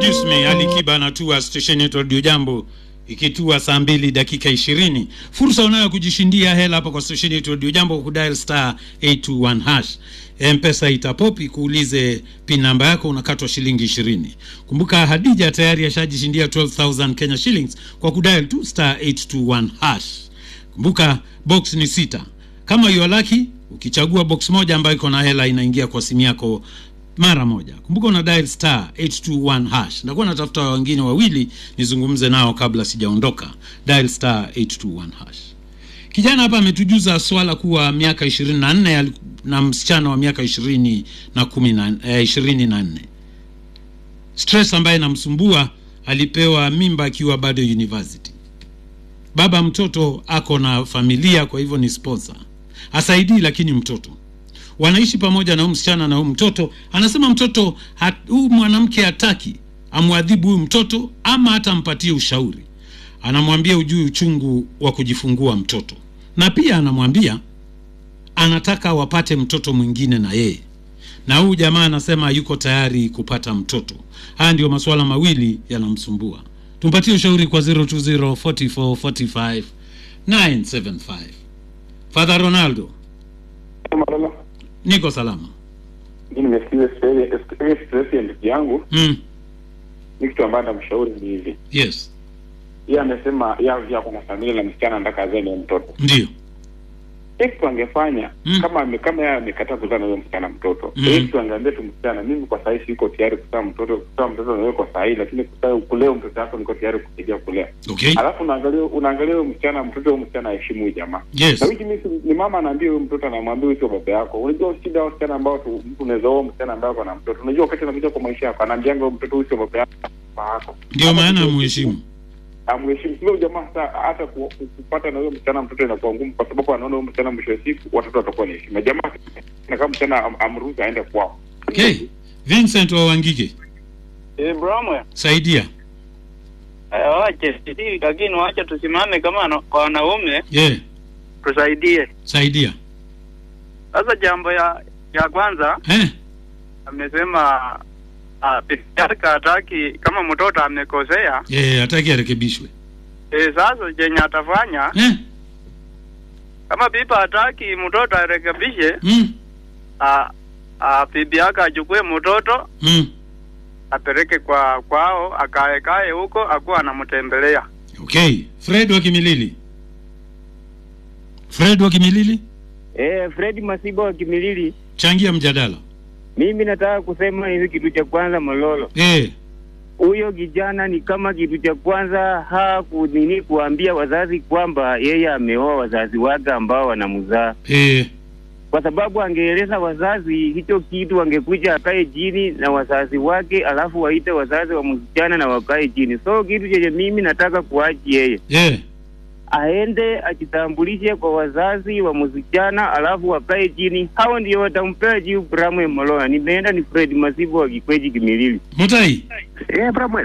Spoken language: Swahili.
Introduce me Ali Kiba anatua station yetu Radio Jambo ikitua saa mbili dakika ishirini. Fursa unayo kujishindia hela hapa kwa station yetu Radio Jambo kwa kudial star 821 hash. Mpesa itapopi kuulize pin namba yako, unakatwa shilingi ishirini. Kumbuka Hadija tayari ashajishindia 12000 Kenya shillings kwa kudial tu star 821 hash. Kumbuka box ni sita. Kama you are lucky, ukichagua box moja ambayo iko na hela inaingia kwa simu yako mara moja. Kumbuka una dial star 821 hash. Ndakuwa natafuta wengine wawili nizungumze nao kabla sijaondoka. Dial star 821 hash. Kijana hapa ametujuza swala kuwa miaka 24 ali- na msichana wa miaka 20 na 10 na eh, 24. Stress ambaye namsumbua alipewa mimba akiwa bado university. Baba mtoto ako na familia, kwa hivyo ni sponsor. Asaidii lakini mtoto wanaishi pamoja na huyu msichana na huyu mtoto. Anasema mtoto hat- huyu mwanamke hataki amwadhibu huyu mtoto ama hata ampatie ushauri. Anamwambia ujui uchungu wa kujifungua mtoto, na pia anamwambia anataka wapate mtoto mwingine na yeye, na huyu jamaa anasema yuko tayari kupata mtoto. Haya ndio masuala mawili yanamsumbua. Tumpatie ushauri kwa 020 44 45 975. Father Ronaldo, Malala, niko salama. mimi nimesikiza stress stress ya ndugu yangu, Mm. ni kitu ambayo namshauri ni hivi. Yes, Yeye amesema yeye pia kuna familia na msichana anataka azae na mtoto. ndio. Yeye kitu angefanya Mm. kama ame, kama yeye amekataa kuzaa na huyo msichana mtoto. Mm. Yeye kitu angeambia tu msichana, mimi kwa sasa siko tayari kuzaa mtoto, kuzaa mtoto na wewe kwa sasa lakini kuzaa kulea mtoto wako niko tayari kusaidia kulea. Okay. Alafu unaangalia unaangalia huyo msichana mtoto huyo msichana aheshimu huyu jamaa. Yes. Na wiki mimi ni mama anaambia huyo mtoto anamwambia huyo sio baba yako. Unajua shida ya wasichana ambao tu mtu unaweza oa msichana ambaye ako na mtoto. Unajua wakati anakuja kwa maisha yako anaambianga huyo mtoto huyo sio baba yako. baba yako. Ndio Hata maana mtoto- muheshimu. amheshimu sio jamaa hata hata ku- ku- kupata na huyo msichana mtoto inakuwa ngumu kwa sababu anaona huyo msichana mwisho wa siku watoto watakuwa na heshima jamaa na kama msichana am, amruhusu aende kwao Okay. Vincent wa Wangige, Eh, Bramwe, saidia. eh, wache sisi, lakini wacha tusimame kama na- kwa wanaume Yeah, tusaidie. saidia. Sasa jambo ya ya kwanza Eh? amesema ah, bibi yake hataki kama mtoto amekosea. Eh, hataki arekebishwe. Eh, sasa chenye atafanya Eh? kama bibi hataki mtoto arekebishe, Mm. ah, ah, bibi yake achukue mtoto Mm. apeleke kwa kwao akae kae huko akuwa anamtembelea. Okay. Fred wa Kimilili. Fred wa Kimilili, Eh, Fred Masiba wa Kimilili, changia mjadala. mimi nataka kusema hivi, kitu cha kwanza Mololo, Eh, huyo kijana ni kama kitu cha kwanza hakunini kuambia wazazi kwamba yeye ameoa wazazi wake ambao wanamzaa, eh, kwa sababu angeeleza wazazi hicho kitu, angekuja akae chini na wazazi wake, alafu waite wazazi wa msichana na wakae chini. So kitu chenye mimi nataka kuachi yeye eh. aende ajitambulishe kwa wazazi wa msichana, alafu wakae chini, hao ndio watampea jibu. Bramwe Moloya, nimeenda ni Fred Masibo wa Kikweji Kimilili. Mutai. Eh, Bramwe.